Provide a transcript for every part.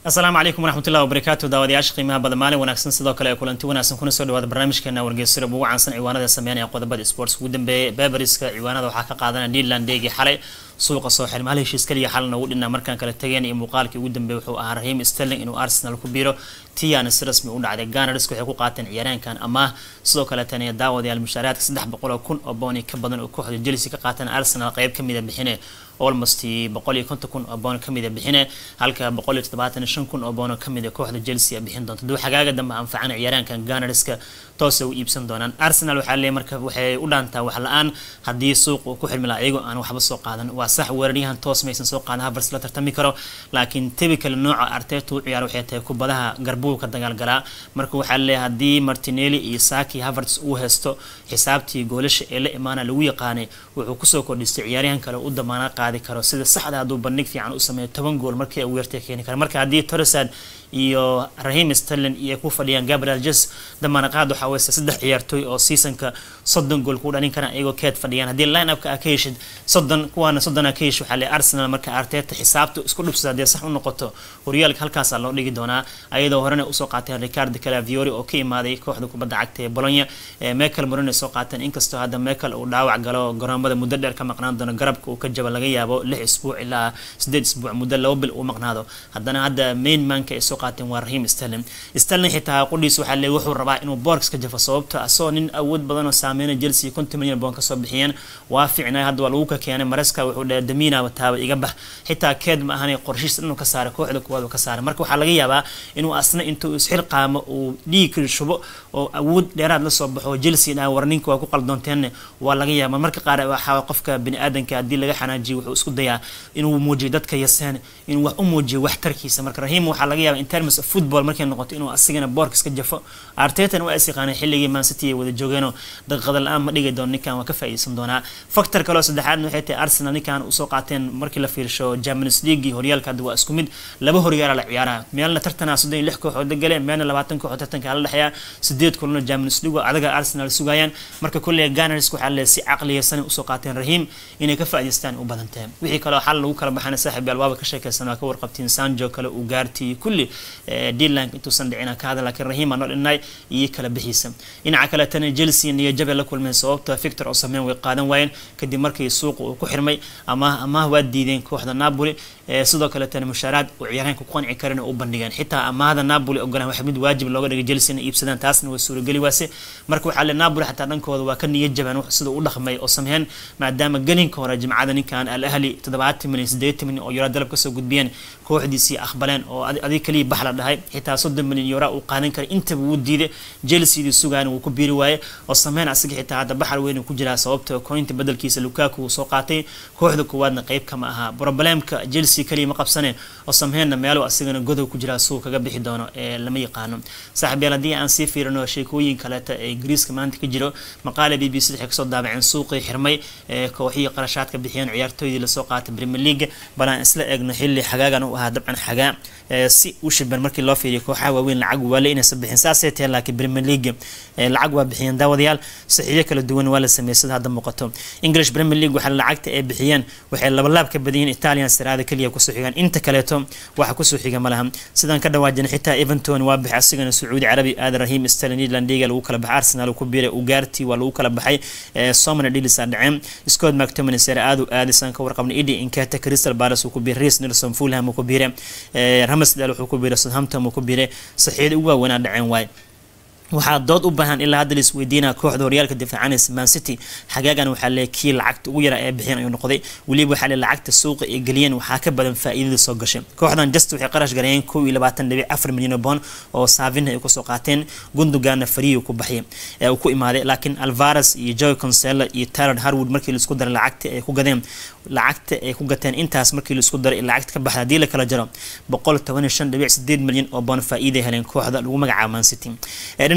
asalaamu calaykum waraxmatullahi wabarakaatu daawadayaasha qiimaha badan maalin wanaagsan sidoo kale ee kulanti wanaagsan kuna soo dhawaada barnaamijkeena wargeysada ugu caansan ciwaanada sameynaya qodobada sports ugu dambeeyay beberiska ciwaanada waxaa ka qaadanaya newland deegi xalay suuqa soo xirma hal heshiis kaliya xalna ugu dhinaa markaan kala tageen iyo muuqaalkii ugu dambeeyay wuxuu ahaa rahiim sterling inuu arsenal ku biiro tiana si rasmi u dhacday ganars waxay ku qaateen ciyaaryahankan amaah sidoo kale tan daawadayaal mushaaraadka saddex boqol oo kun oo booni ka badan oo kooxda chelsea ka qaateen arsenal qeyb kamid a bixine almost boqol iyo konton kun oo boon kamid a bixine halka boqol iyo toddobaatan shan kun oo boon kamid a kooxda chelsea a bixin doonto duu xagaaga dambe anfacan ciyaaraankan ganarska toose u iibsan doonaan arsenal waxaa leeyahay marka waxay u dhaantaa wax la-aan haddii suuq uu ku xirmi lahaa iyagoo aan waxba soo qaadan waa sax weeraryahan toos maysan soo qaadan havers la tartami karo laakiin typical nooca arteta u ciyaar waxay tahay kubadaha garbuhu ka dagaalgalaa marka waxaa leeyahay haddii martinelli iyo saki havers uu haysto xisaabtii goolasha ee la imaana lagu yaqaanay wuxuu kusoo kordhistay ciyaaryahan kale u damaana qaadi karo sida saxda hadduu bandhig fiican u sameeyo toban gool markii uu yartay keeni kara marka haddii torresad iyo rahim sterlin iyo ku fadhiyaan gabriel jes damaanaqaad waxaa weyse saddex ciyaartooy oo seasonka soddon gool ku dhalin karaan iyagoo keed fadhiyaan haddii line upka aa ka heshid soddon kuwaana soddon aa ka heshid waxaa le arsenal marka arteta xisaabta isku dhubsada haddii sax u noqoto horyaalka halkaasaa loo dhigi doonaa ayadoo horena usoo qaateen ricardo calaviori oo ka imaaday kooxda kubadda cagta ee bolonya michael moreno soo qaateen inkastoo hadda michael uu dhaawac galo garoomada muddo dheer ka maqnaan doono garabka uu ka jaba laga yaabo lix isbuuc ilaa sideed isbuuc muddo laba bil uu maqnaado haddana hadda main manka ay soo qaateen waa rahim sterling sterling xitaa qudhiis waxaa le wuxuu rabaa inuu boorks ka jafo sababto asagoo nin awood badan oo saameyna chelsea konton milyan boon kasoo bixiyeen waa fiicnay hadda waa lagu ka keenay mareska wuxuu dhahay damiina taaba iga bax xitaa keed ma ahan qorshiis inuu ka saaray kooxda kuwaad ka saaray marka waxaa laga yaabaa inuu asna intuu isxil qaamo uu dhiig shubo oo awood dheeraad lasoo baxo chelsea dhaha war ninka waa ku qaldoonteenne waa laga yaaba marka qaar waxaa qofka bini-aadanka haddii laga xanaajiyo wuxuu isku dayaa inuu muujiyo dadka yaseen inuu wax u muujiyo waxtarkiisa marka rahim waxaa laga yaaba in terms of football markay noqoto inuu asigana boorkas ka jafo artetan waa is yaqaanay xilligii mancity ay wada joogeenoo daqiiqada la-aan ma dhigi doono ninkan waa ka faa'iideysan doonaa factor kaleo saddexaadna waxay tahay arsenal ninkan usoo qaateen markii la fiirsho champions league horyaalka hadda waa isku mid laba horyaala la ciyaaraha meelna tartanaa soddon iyo lix kooxood gale meelna labaatan kooxood tartanka la dhexeeya sideed kulano champions league adaga arsenal sugayaan marka kulley ganars waxaa le si caqliyaysan usoo qaateen rahim inay ka faa'iideystaan u badantahay wixii kaloo xal lagu kala baxana saaxiib albaaba ka sheekaysan waa ka warqabtiin sanjo kale uu gaartii kulli dealank intuusan dhicina ka hadal laakiin rahim aan dhinay iyo kala bixiisa dhinaca kale tana chelsea niyo jabe la kulmeen sababta victor oo sameyn way qaadan waayeen kadib markii suuqa uu ku xirmay amaah amaah waa diideen kooxda napoli sidoo kale tana mushaaraad uu ciyaaryahanka ku qanci karin u bandhigeen xitaa amaahda napoli ogolaan wax mid waajib looga dhigay chelsea inay iibsadaan taasna way suurageli waase marka waxaa le napoli xataa dhankooda waa ka niyad jabaan sida u dhaqmay oo sameeyeen maadaama gelinka hore jimcada ninkan al ahli toddobaatan milyan sideetan milyan oo yuro dalab kasoo gudbiyeen kooxdiisii aqbaleen oo adig kaliya bax la dhahay xitaa soddon milyan yura uu qaadan kara intaba wuu diiday chelseadii sugaan wuu ku biiri waaye oo sameyn asiga xitaa hadda baxar weyn ku jiraa sababta kointa bedelkiisa lukaku uu soo qaatay kooxda koowaadna qeyb kama aha problemka chelsea kaliya ma qabsane oo sameynna meelo asigana godow ku jiraa suu kaga bixi doono ee lama yaqaano saaxiibyaal haddii aan sii fiirino sheekooyin kaleeta ee ingiriiska maanta ka jiro maqaale b b c waxay kasoo daabaceen suuqii xirmay ee kooxihii qarashaadka bixiyeen ciyaartooydii lasoo qaatay premier league bal aan isla eegno xilli xagaagan u ahaa dabcan xagaa si u shiban markii loo fiiriyo kooxaha waaweyn lacag waale inaysan bixin saasay tahay laakiin premier league lacag waa bixiyeen daawadayaal saxiixyo kala duwan waa la sameeyey sida hadda muuqato english premier league waxaa lacagta ay bixiyeen waxay labalaab ka badiyeen italian siraada keliya kusoo xigaan inta kaleeto waxa kusoo xiga ma laha sidaan ka dhawaajina xitaa everton waa baxay asigana sacuudi carabi aada rahim sterling nederlandiga lagu kala baxay arsenal ku biiray ugaarti waa lagu kala baxay somana dhilisa dhaceen scott mctominay sare aada u aadaysan ka warqabnay idi inkata crystal palace uu ku biiray reis nelson fulham uu ku biiray ramsdale wuxuu ku biiray southampton uu ku biiray saxiixda ugu waaweynaa dhaceen waay waxaa dood u baahan ilaa hadda lais weydiinaa kooxda horyaalka difaacanaysa man city xagaagan waxaa le kii lacagta ugu yara ee bixiyeen ayuu noqday weliba waxaa le lacagta suuqa ay geliyeen waxaa ka badan faa'iidada soo gashay kooxdan just waxay qarash gareeyeen kow iyo labaatan dhibic afar milyan oo boon oo saavina ay kusoo qaateen gundoganna fariyu ku baxyay ee uu ku imaaday laakiin alvares iyo joy consella iyo tyler harwood markii laisku daray lacagta ay ku gadeen lacagta ay ku gateen intaas markii laisku daray lacagta ka baxda haddii la kala jaro boqol toban iyo shan dhibic sideed milyan oo boon faa'iiday heleen kooxda lagu magacaabo man city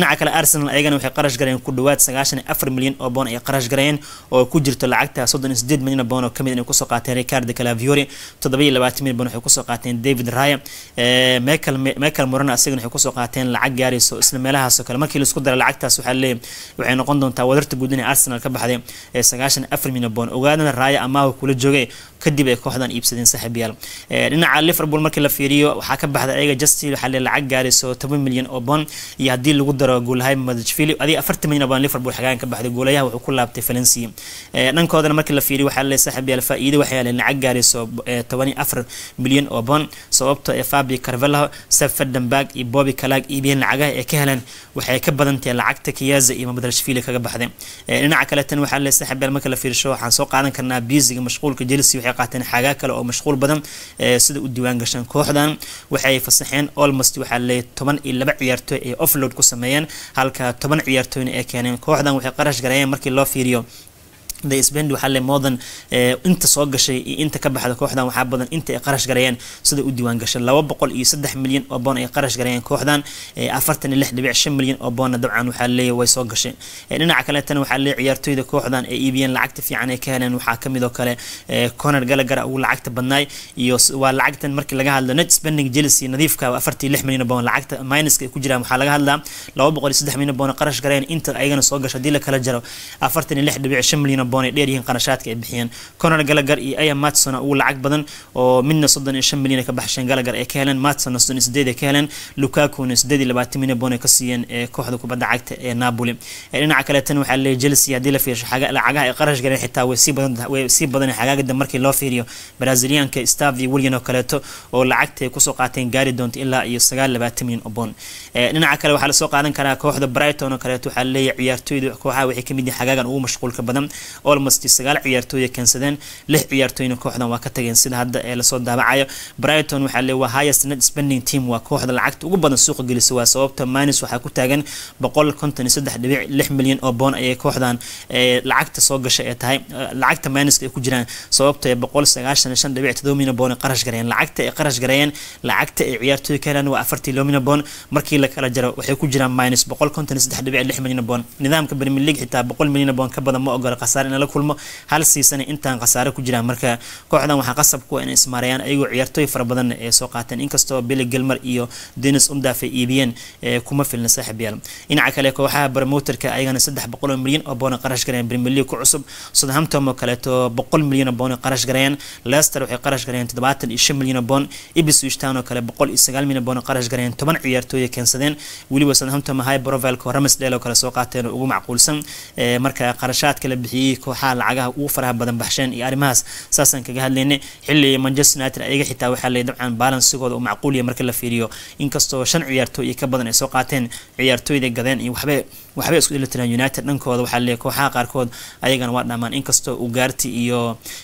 dhinaca kale arsenal ayagana waxay qarash gareen ku dhawaad sagaashan iyo afar milyan oo boon ay qarash gareen oo ku jirto lacagta soddon iyo sideed milyan oo boon oo kamid inay kusoo qaateen ricardo calaviori toddoba iyo labaatan milyan boon waxay kusoo qaateen david raya michael michael morano asagana waxay kusoo qaateen lacag gaarayso isla meelahaasoo kale markii laisku dara lacagtaas waxaa leeyahay waxay noqon doontaa wadarta guud inay arsenal ka baxday ee sagaashan afar milyan boon ogaadana raya amaahu kula joogay kadib ay kooxdan iibsadeen saaxiibyaal dhinaca liverpool markii la fiiriyo waxaa ka baxday ayaga justil waxaa le lacag gaarayso toban milyan oo boon iyo haddii lagu daro goolahay madajfili adiga afartan milyan oo boon liverpool xagaan ka baxday goolayaha wuxuu ku laabtay valencia dhankoodana markii la fiiriyo waxaa le saaxiibyaal faa'iido waxay heleen lacag gaarayso toban iyo afar milyan oo boon sababto ee fabi carvelo sefedenberg iyo bobby kalag iibiyeen lacagaha ay ka heleen waxay ka badantahay lacagta kiyaza iyo madajfili kaga baxday dhinaca kale tan waxaa le saaxiibyaal marka la fiirsho waxaan soo qaadan karnaa biisiga mashquulka chelsea waxay qaateen xagaa kale oo mashquul badan sida u diiwaan gashaan kooxdan waxay fasaxeen almost waxaa leeyahay toban iyo laba ciyaartooy ay offload ku sameeyeen halka toban ciyaartooyna ay keeneen kooxdan waxay qarash gareeyeen markii loo fiiriyo the spend waxaa le modan inta soo gashay iyo inta ka baxda kooxdan waxaa badan inta ay qarash gareeyeen sida u diiwaan gashay laba boqol iyo saddex milyan oo boon ay qarash gareeyeen kooxdan afartan iyo lix dhibic shan milyan oo boonna dabcan waxaa leeyahay way soo gashay dhinaca kaleetana waxaa leeyahay ciyaartooyda kooxdan ay iibiyeen lacagta fiican ay ka heleen waxaa kamid oo kale conor gallagher ugu lacagta badnaay iyo waa lacagtan markii laga hadlo net spending chelsea nadiifka afartii lix milyan oo boon lacagta minuska ay ku jiraan waxaa laga hadlaa laba boqol iyo saddex milyan boon qarash gareeyeen inta ayagana soo gashay haddii la kala jaro afartan iyo lix dhibic shan milyan oo boon ay dheer yihiin qarashaadka ay bixiyeen conor gallagher iyo aya matson ugu lacag badan oo midna soddon iyo shan milyan ay ka baxsheen gallagher ay ka heleen matson soddon iyo sideed ay ka heleen lukakuna sideed iyo labaatan milyan boon ay ka siiyeen kooxda kubadda cagta ee napoli dhinaca kaleetana waxaa leeyahay chelsea haddii la fiirsho lacagaha ay qarash gareen xitaa way sii badan way sii badan xagaagada markii loo fiiriyo brazilianka stav iyo willian oo kaleeto oo lacagta ay kusoo qaateen gaari doonto ilaa iyo sagaal labaatan milyan oo boon dhinaca kale waxaa lasoo qaadan karaa kooxda brighton oo kaleeto waxaa leeyahay ciyaartooyda kooxaha waxay kamid yihiin xagaagan ugu mashquulka badan almost sagaal ciyaartooy keensadeen lix ciyaartooyna kooxdan waa ka tageen sida hadda ee lasoo daabacayo brighton waxaa le waa highest net spending team waa kooxda lacagta ugu badan suuqa gelisa waa sababta minus waxaa ku taagan boqol konton iyo saddex dhibic lix milyan oo boon ayay kooxdan lacagta soo gashay ee tahay lacagta minuska ay ku jiraan sababta ee boqol sagaashan iyo shan dhibic todoba milyan boon ay qarash gareeyeen lacagta ay qarash gareeyeen lacagta ay ciyaartooy ka heleen waa afartii loo milyan boon markii la kala jaro waxay ku jiraan minus boqol konton iyo saddex dhibic lix milyan boon nidaamka premier league xitaa boqol milyan boon ka badan ma ogola khasaare in la kulmo hal siisana intaan khasaare ku jiraan marka kooxdan waxaa qasab kuwa inay ismaarayaan ayagoo ciyaartooy fara badan ee soo qaateen inkastoo billy gilmer iyo denis undaaf ay iibiyeen kuma filna saaxib yaal dhinaca kale kooxaha promoterka ayagana saddex boqol oo milyan oo boona qarash gareeyeen premier league ku cusub southampton oo kaleeto boqol milyan oo boona qarash gareeyeen leicester waxay qarash gareeyeen toddobaatan iyo shan milyan oo boon ipswich town oo kale boqol iyo sagaal milyan boona qarash gareeyeen toban ciyaartooy keensadeen weliba southampton high profile oo ramsdale oo kale soo qaateen oo ugu macquulsan marka qarashaadka la bixiyey kooxaha lacagaha ugu faraha badan baxsheen iyo arrimahaas saasaan kaga hadlaynay xilli manchester united ayaga xitaa waxaa leeyahay dabcan balansigooda uu macquul yahay marka la fiiriyo inkastoo shan ciyaartooy iyo ka badan ay soo qaateen ciyaartooyda gadeen iyo waxbay waxbay isku dheli tiraan united dhankooda waxaa leeyahay kooxaha qaarkood ayagana waa dhamaan inkastoo ugaarti iyo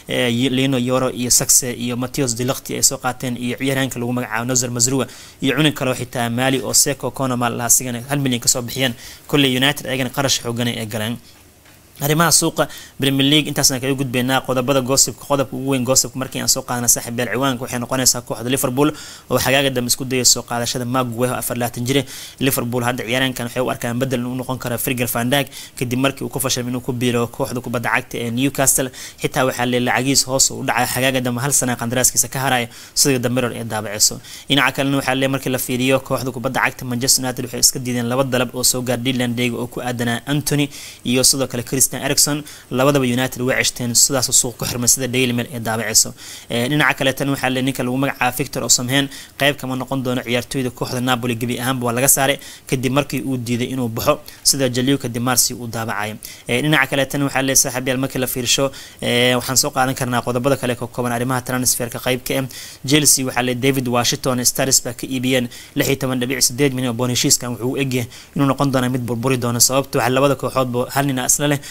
lino yoro iyo saxe iyo mateos delakti ay soo qaateen iyo ciyaaryahanka lagu magacaabo nozer mazrua iyo cunin kaleo xitaa maali oo seco conomal lahaa sigana hal milyan kasoo bixiyeen kolley united ayagana qarash xoogana ee galeen arrimaha suuqa premier league intaasna kaga gudbeynaa qodobada goosibka qodobka ugu weyn goosibka markii aan soo qaadana saaxiib beel ciwaanka waxay noqonaysaa kooxda liverpool oo xagaaga dambe isku dayay soo qaadashada maguwe oo afar laatan jire liverpool hadda ciyaaraankan waxay u arkaan bedel u noqon kara frigel vandag kadib markii uu ku fashilmay inuu ku biiro kooxda kubadda cagta ee newcastle xitaa waxaa le lacagiis hoos u dhacay xagaaga dambe hal sana qandaraaskiisa ka haraya sida damiror ee daabaceyso dhinaca kalena waxaa le markii la fiiriyo kooxda kubadda cagta manchester united waxay iska diideen laba dalab oo soo gaar dealand dega oo ku aadanaa antony iyo sidoo kale christian ericson labadaba united way ceshteen sidaas suuq ku xirmay sida daily mail ee daabaceyso dhinaca kaleetana waxaa le ninka lagu magacaaba victor oo samheen qayb kama noqon doono ciyaartooyda kooxda napoli gebi ahaanba waa laga saaray kadib markii uu diiday inuu baxo sida jaliuka dimarsi uu daabacay dhinaca kaleetana waxaa le saaxiibyaal markii la fiirsho waxaan soo qaadan karnaa qodobada kale ka kooban arrimaha transferka qaybka eh chelsea waxaa le david washington stars baa ka iibiyeen lix iyo toban dhibic sideed milyan oo boon heshiiskan wuxuu u egyahay inuu noqon doona mid burburi doono sababto waxaa labada kooxoodba hal nina isla leh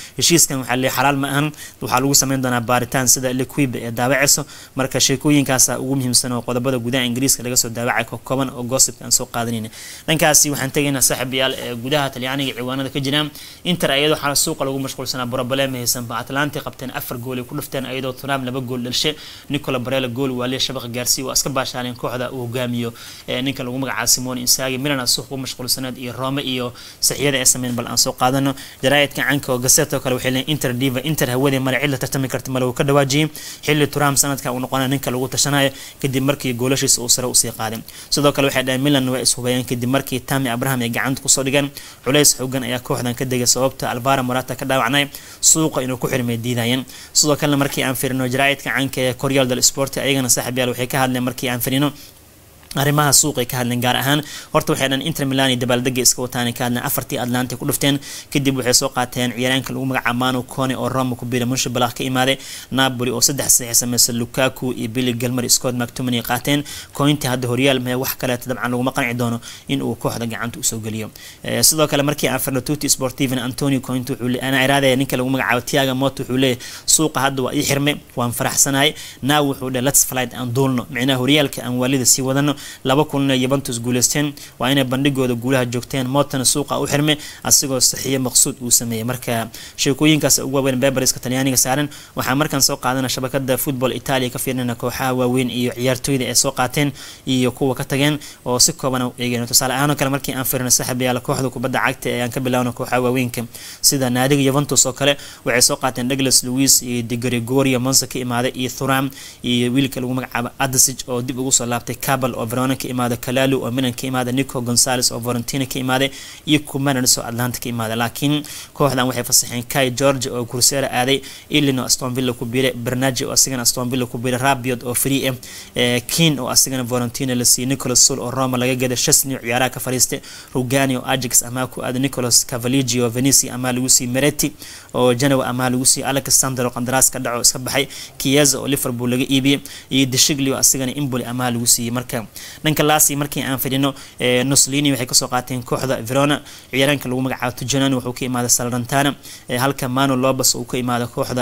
heshiiskan waxaa leeyahay xalaal ma ahan waxaa lagu sameyn doonaa baaritaan sida liquib ee daawacayso marka sheekooyinkaasa ugu muhiimsan oo qodobada gudaha ingiriiska laga soo daawacay ka kooban oo gossipka aan soo qaadanayna dhankaasi waxaan tegaynaa saaxiibayaal ee gudaha talyaaniga ciwaanada ka jiraan inter ayadoo xala suuqa lagu mashquulsanaa problem haysanba atlanti qabteen afar gool ay ku dhufteen ayadoo tunaam laba gool dhalishe nicola barela gool waaliya shabaqa gaarsiiy waa iska baashaaleen kooxda uu hogaamiyo ninka lagu magacaabo simone insagi milan suuq ku mashquulsaneed iyo rome iyo saxiyada ay sameyn bal aan soo qaadano jaraa'idka canka oo gaseto kale waxay leeyihin inter diva inter hawadii male cid la tartami karta male uu ka dhawaajiyey xilli turam sanadka uu noqonaya ninka lagu tashanayo kadib markii goolashiisa uu sare usii qaaday sidoo kale waxay dhaheen milan waa ishubayeen kadib markii tami abraham ay gacanta kusoo dhigeen culays xoogan ayaa kooxdan ka degay sababta alvara morata ka dhaawacnay suuqa inuu ku xirmay diidayeen sidoo kalena markii aan firino jaraa'idka canka ee koryal del sport ayagana saaxiib yaal waxay ka hadleen markii aan firino arrimaha suuqay ka hadleen gaar ahaan horta waxay dhan inter milan iyo dabaaldega iska wataan ka hadleen afartii atlanta ku dhufteen kadib waxay soo qaateen ciyaaraanka lagu magacaabo manu cone oo roma ku biira munshabalaq ka imaaday napoli oo saddex saxiix sameysay lukaku iyo billy galmer scott mactomany qaateen cointi hadda horyaal mee wax kaleeta dabcan laguma qanci doono in uu kooxda gacanta usoo geliyo sidoo kale markii aan firno tuti sportiven antonio cointi wuxuu ana iraadaya ninka lagu magacaabo tiaga moto wuxuu leeyahay suuqa hadda waa ii xirmay waan faraxsanahay now wuxuu dhe let's flight aan duulno micnaha horyaalka aan waalida sii wadano laba kulna yuventus guuleysteen waa inay bandhigooda guulaha joogteen mootana suuqa u xirmay asigoo saxiyo maqsuud uu sameeyey marka sheekooyinkaas ugu waaweyn beberiska talyaaniga saaran waxaa markaan soo qaadana shabakada football italia ka fiirnana kooxaha waaweyn iyo ciyaartooyda ay soo qaateen iyo kuwa ka tageen oo si kooban u eegeen tusaale ahaan oo kale markii aan fiirno saaxiibayaal kooxda kubadda cagta ee aan ka bilaawno kooxaha waaweynka sida naadiga yuventus oo kale waxay soo qaateen douglas louis iyo de gregorio monza ka imaaday iyo thuram iyo wiilka lagu magacaabo adasig oo dib ugu soo laabtay cabal oo verona ka imaada kalalu oo milan ka imaada nico gonzales oo valentina ka imaaday iyo kumanis oo atlanta ka imaada laakiin kooxdan waxay fasaxeen kai george oo kursera aaday ilin oo aston villa ku biiray bernaji oo asigana aston villa ku biiray rabiot oo free ah kin oo asigana valentina la siiyey nicolas sul oo roma laga gaday shasni oo ciyaaraha ka fariistay rugani oo ajax amaa ku aaday nicolas cavaligi oo venisi amaa lagu siiyey mereti oo genoa amaa lagu siiyey alexander oo qandaraas ka dhaco iska baxay kieza oo liverpool laga iibiyey iyo deshigli oo asigana imboli amaa lagu siiyey marka dhanka laasi markii aan fidhino noslini waxay kasoo qaateen kooxda verona ciyaaraanka lagu magacaabo tujanan wuxuu ka imaaday salrantana halka mano lobas uu ka imaada kooxda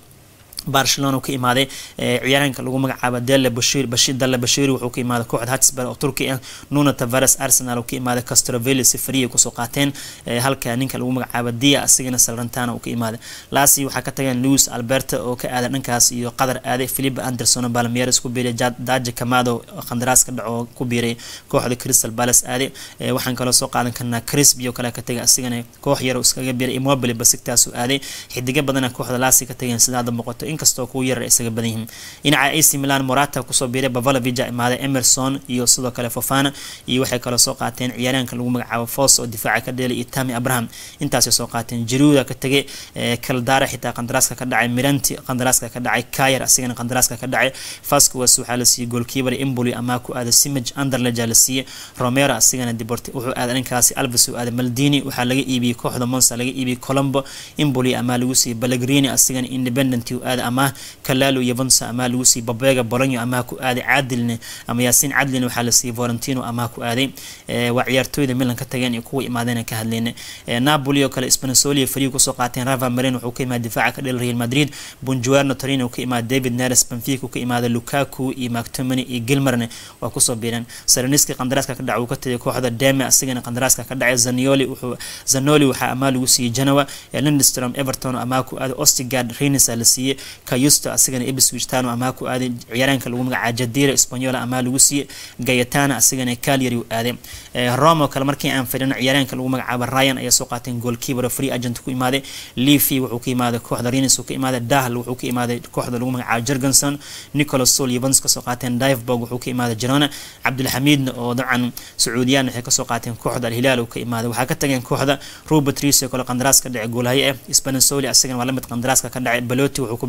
barcelona ka imaaday ciyaaraanka lagu magacaabo dele bashir bashir dale bashir wuxuu ka imaaday kooxda hatsburg oo turki ah nuno tavares arsenal uu ka imaaday castrovelli sifariya kusoo qaateen halka ninka lagu magacaabo dia asigana salrantana uu ka imaaday laasi waxaa ka tageen louis alberta oo ka aaday dhankaas iyo qatar aaday philip anderson oo balmieres ku biiray daje kamado qandaraas ka dhaco ku biiray kooxda crystal palace aaday waxaan kaloo soo qaadan karnaa crisp iyo kale ka tagay asigana koox yar oo iskaga biiray immobile basigtaasu aaday xidiga badana kooxda laasi ka tageen sida hadda muuqato inkastoo kuwa yarar isaga badan yihiin dhinaca ac milan morata kusoo biiray bavalovija imaaday emerson iyo sidoo kale fofana iyo waxay kaloo soo qaateen ciyaaraanka lagu magacaabo fos oo difaaca ka dheelay iyo tami abraham intaasay soo qaateen jiruuda ka tegay kaldara xitaa qandaraaska ka dhacay miranti qandaraaska ka dhacay kayer asigana qandaraaska ka dhacay fasquas waxaa la siiyey goolkiibar imboli amaa ku aaday simage underleja la siiyey romero asigana deporti wuxuu aaday dhankaasi alves uu aaday maldini waxaa laga iibiyey kooxda monsa laga iibiyey colombo imboli amaa lagu siiyey balagrini asigana independent uu aaday ama kalalo yuventus amaa lagu siiyey babega bolonyo amaa ku aaday caadilne ama yaasiin cadlin waxaa la siiyey valentino amaa ku aaday waa ciyaartooyda milan ka tageen iyo kuwa imaadeen ka hadleen napoli oo kale spansoli fariig kusoo qaateen rava marin wuxuu ka imaada difaaca ka dhel real madrid bonjuerno torino ka imaada david neres benfica ka imaada lukaku iyo mactomany iyo gilmarne waa kusoo biireen saraniski qandaraaska ka dhaca uu ka tagay kooxda deme asigana qandaraaska ka dhacay zanioli wuxuu zanoli waxaa amaa lagu siiyey genoa lindstrom everton amaa ku aaday ostigard renisa la siiyey kayusto asigana ibswich tano amaa ku aaday ciyaaraanka lagu magacaa jadira spanyola amaa lagu siiyey gayatana asigana calyary u aaday rome oo kale markii aan fidhino ciyaaraanka lagu magacaabo ryan ayaa soo qaateen goalkeeper oo free agent ku imaaday leafy wuxuu ka imaaday kooxda renis uu ka imaaday dahl wuxuu ka imaaday kooxda lagu magacaabo jergenson nicholas sol yuventus kasoo qaateen diveborg wuxuu ka imaaday girona cabdulxamiidna oo dabcan sacuudiyaan waxay kasoo qaateen kooxda alhilaal uu ka imaaday waxaa ka tageen kooxda robert rees oo kale qandaraas ka dhacay goolhaye ah spanasoli asagana waa lamid qandaraaska ka dhacay baloti wuxuu ku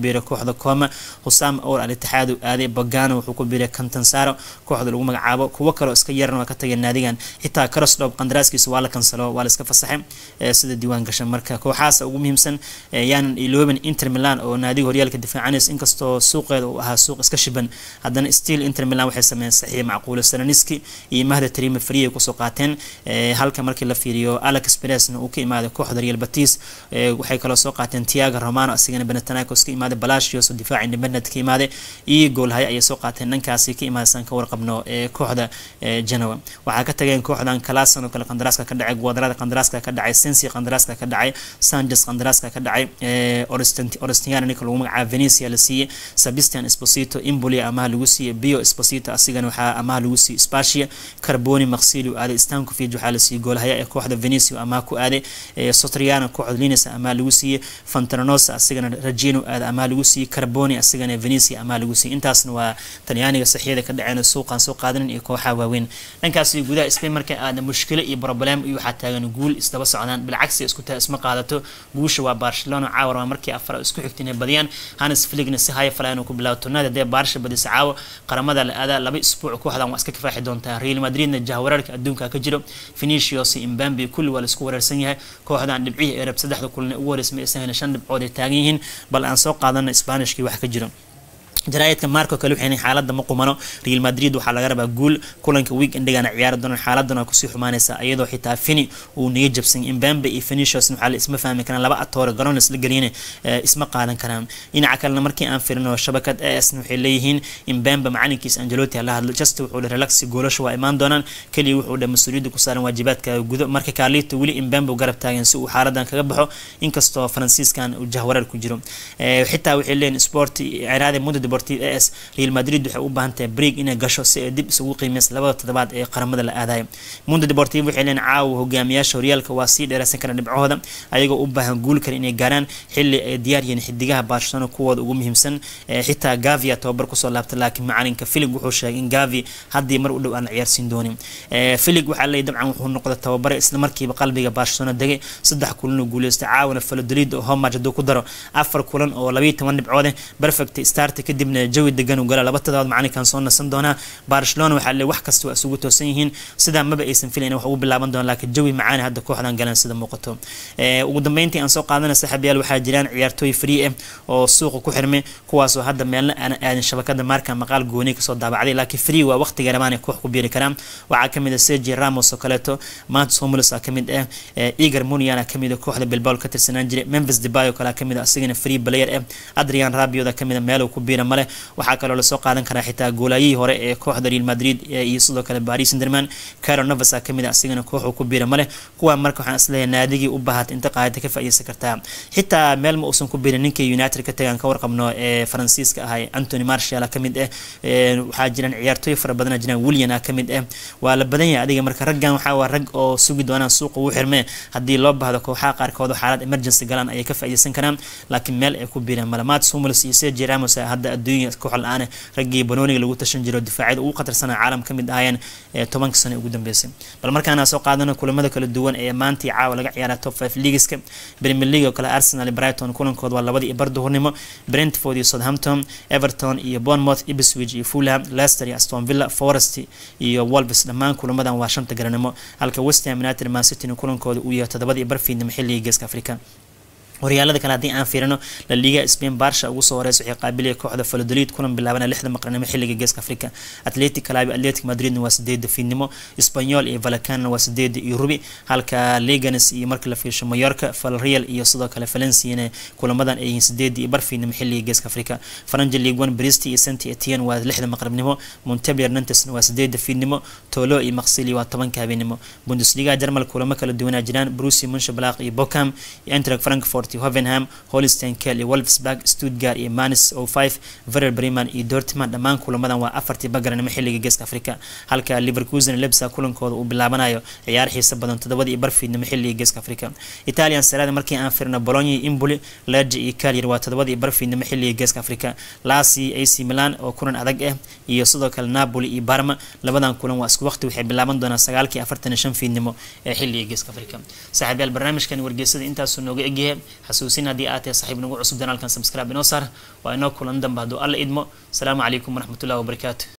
biiray kooxda Como Husam Our Al Ittihad uu aaday Bogano wuxuu ku biiray Catanzaro kooxda lagu magacaabo kuwa kale oo iska yarna waa ka tageen naadigan xitaa Krasnodar qandaraaskiisa waa la kansalo waa la iska fasaxay sida diiwaan gashan marka kooxaas ugu muhiimsan yaanan ilooban Inter Milan oo naadiga horyaalka difaacanaysa inkastoo suuqeeda uu ahaa suuq iska shiban haddana still Inter Milan waxay sameeyeen saxiix macquul Saraniski iyo Mahda Tarimi Free ay kusoo qaateen halka markii la fiiriyo Alex Perez uu ka imaaday kooxda Real Betis waxay kaloo soo qaateen Thiago Romano asigana Panathinaikos ka imaaday Palacios oo difaac independent ka imaaday iyo goolhaye ayay soo qaateen dhankaasi ka imaadaysan ka warqabno kooxda Genoa waxaa ka tageen kooxdan Clason oo kale qandaraaska ka dhacay Guadrada qandaraaska ka dhacay Sensi qandaraaska ka dhacay Sanchez qandaraaska ka dhacay Orestiano ninka lagu magacaabo Venezia la siiyey Sebastian Esposito Imboli amaha lagu siiyey Bio Esposito asigana waxaa amaha lagu siiyey Spezia Carboni Maxili aaday Stankovic waxaa la siiyey goolhaya ee kooxda Venezia amaha ku aaday Sotriano kooxda Lines amaha lagu siiyey Fontanosa asigana Regino aaday amaha lagu siiyey Carboni asigana Venezia amaha lagu siiyey intaasna waa Talyaaniga saxiyada ka dhaceen suuqan soo qaadanin iyo kooxaha waaweyn dhankaasi gudaha Spain markay aadna mushkilo iyo problem iyo waxaa taagan guul isdaba socdaan bilcagsi isku taa isma qaadato guusha waa Barcelona caawar waa markii afar isku xigtay inay badiyaan Hannes Flickna si haya falaan uu ku bilaabo tornada dee Barca badis caawa qaramada la aadaa laba isbuuc kooxdan waa iska kafaaxi doontaa Real Madridna jahwararka adduunka ka jiro Vinicius iyo Mbappe kulli waa la isku wareersan yahay kooxdan dhibcihi Arab saddexda kulan ugu horeysay aysan shan dhibcood ay taagan yihiin bal aan soo qaadano Isbaanishkii wax ka jiro jaraa'idka marko kale waxay xaaladda ma qumano Real Madrid waxaa laga rabaa guul kulanka weekendgana ciyaari doona xaaladana kusii xumaanaysa iyadoo xitaa Fini uu niga jabsan Mbappe iyo Vinicius waxaa la isma fahmi karaan laba atoore garoon isla geliyeen isma qaadan karaan dhinaca kalena markii aan firino shabakad AS waxay leeyihiin Mbappe macalinkiisa Ancelotti la hadlo just wuxuu relax goolasho waa imaan doonaan kaliya wuxuu dha mas'uuliyadda ku saaran waajibaadka gudo marka Carlito weli Mbappe garab taagan si uu xaaladan kaga baxo inkastoo Faransiiskan uu jahwareer ku jiro xitaa waxay leeyihiin sport ciraade mudo deportivo AS Real Madrid waxay u baahan tahay break inay gasho si ay dib isugu qiimeyso labada toddobaad ee qaramada la aadayo Mundo Deportivo waxay leeyihiin caawa hogaamiyaasha horyaalka waa sii dheeraysan kara dhibcahooda ayagoo u baahan guul kale inay gaaraan xilli ay diyaar yihiin xidigaha Barcelona kuwooda ugu muhiimsan xitaa Gavi tababar kusoo laabtay laakiin macalinka Philipp wuxuu sheegay in Gavi haddii mar u dhow aan ciyaarsiin doonin Philipp waxaa leeyahay dabcan wuxuu noqday tababare isla markiiba qalbiga Barcelona degay saddex kulan oo guuleystay caawana Valladolid oo home match haduu ku daro afar kulan oo 12 dhibcood perfect start kadibna jawi degan uu gala laba toddobaad macalinkan soo nasan doonaa Barcelona waxaa leeyahay wax kasta waa isugu toosan yihiin sida maba aysan filayn wax uu bilaaban doona laakiin jawi macaan hadda kooxdan galan sida muuqato ee ugu dambeyntii aan soo qaadana saaxiibayaal waxaa jiraan ciyaartooy free ah oo suuqa ku xirmay kuwaas oo hadda meelna aan aadin shabakada marka maqaal gooni ka soo daabacday laakiin free waa waqtiga rabaan koox ku biiri karaan waxaa kamid ah Sergio Ramos oo kaleeto Mats Hummels aa kamid ah Igor Munian aa kamid ah kooxda Bilbao ka tirsanaan jiray Memphis Depay oo kale kamid ah asigana free player ah Adrian Rabiot aa kamid ah meel uu ku biira male waxaa kaloo la soo qaadan karaa xitaa goolayihii hore ee kooxda Real Madrid iyo sidoo kale Paris Saint-Germain Keylor Navas aa kamid ah asigana koox uu ku biira male kuwa marka waxaan isleeyahay naadigii u baahat inta qaadada ka faa'iideysan kartaa xitaa meel ma uusan ku biirin ninkii United ka tagaan ka warqabno ee Faransiiska ahay Anthony Martial aa kamid ah waxaa jiraan ciyaartooy fara badan jiraan Willian aa kamid ah waa la badan yahay adiga marka raggan waxaa waa rag oo sugi doonaan suuqa uu xirmee haddii loo baahdo kooxaha qaarkood xaalad emergency galaan ayay ka faa'iideysan karaan laakiin meel ay ku biireen malamaad Hummels iyo Sergio Ramos hadda adduunka koox la'aan raggii Banooniga lagu tashan jiro difaacida ugu khatarsanaa caalam kamid ahaayeen tobanka sano ugu dambeysay bal markaana soo qaadano kulamada kala duwan ee maanta iyo caawa laga ciyaaray top 5 leagueska Premier League oo kale Arsenal iyo Brighton kulankooda waa labadii bar duhurnimo Brentford iyo Southampton Everton iyo Bournemouth Ipswich iyo Fulham Leicester iyo Aston Villa Forest iyo Wolves dhammaan kulamadan waa shanta garanimo halka West Ham United Man City kulankooda uu yahay todobadii bar fiidnimo xilliga geeska Afrika horyaalada kale haddii aan fiirino la liga Spain Barca ugu soo horeysa waxay qaabilay kooxda Valladolid kulan bilaabana lixda maqranimo xilliga geeska Afrika Athletic Club Athletic Madrid waa sideed fiidnimo Espanyol iyo Vallecano waa sideed iyo rubi halka Leganes iyo marka la fiirsho Mallorca Villarreal iyo sidoo kale Valencia kulamadan ay yihiin sideed iyo bar fiidnimo xilliga geeska Afrika French League 1 Brest iyo Saint Etienne waa lixda maqranimo Montpellier Nantes waa sideed fiidnimo Tolo iyo Marseille waa tobanka habeenimo Bundesliga Jarmal kulamo kala duwan jiraan Borussia Mönchengladbach iyo Bochum iyo Eintracht Frankfurt Hoffenheim, Holstein Kiel iyo Wolfsburg, Stuttgart iyo Mainz 05, Werder Bremen iyo Dortmund dhammaan kulamadan waa afartii bagaranimo xilliga geeska Afrika halka Leverkusen Leipzig kulankooda uu bilaabanayo ciyaar xiiso badan todobadii barfiidnimo xilliga geeska Afrika Italian Serie A markii aan firno Bologna iyo Empoli, Lecce iyo Cagliari waa todobadii barfiidnimo xilliga geeska Afrika Lazio AC Milan oo kulan adag ah iyo sidoo kale Napoli iyo Parma labadan kulan waa isku waqti waxay bilaaban doonaan sagaalkii afartan iyo shan fiidnimo ee xilliga geeska Afrika saaxiibayaal barnaamijkan wargeysada intaas nooga egyahay xasuusin haddii aad tahay saxiib nagu cusub danaalkan subscribe inoo saar waa inoo kulan dambe hadduu alla idmo asalaamu calaykum waraxmatullahi wabarakaatu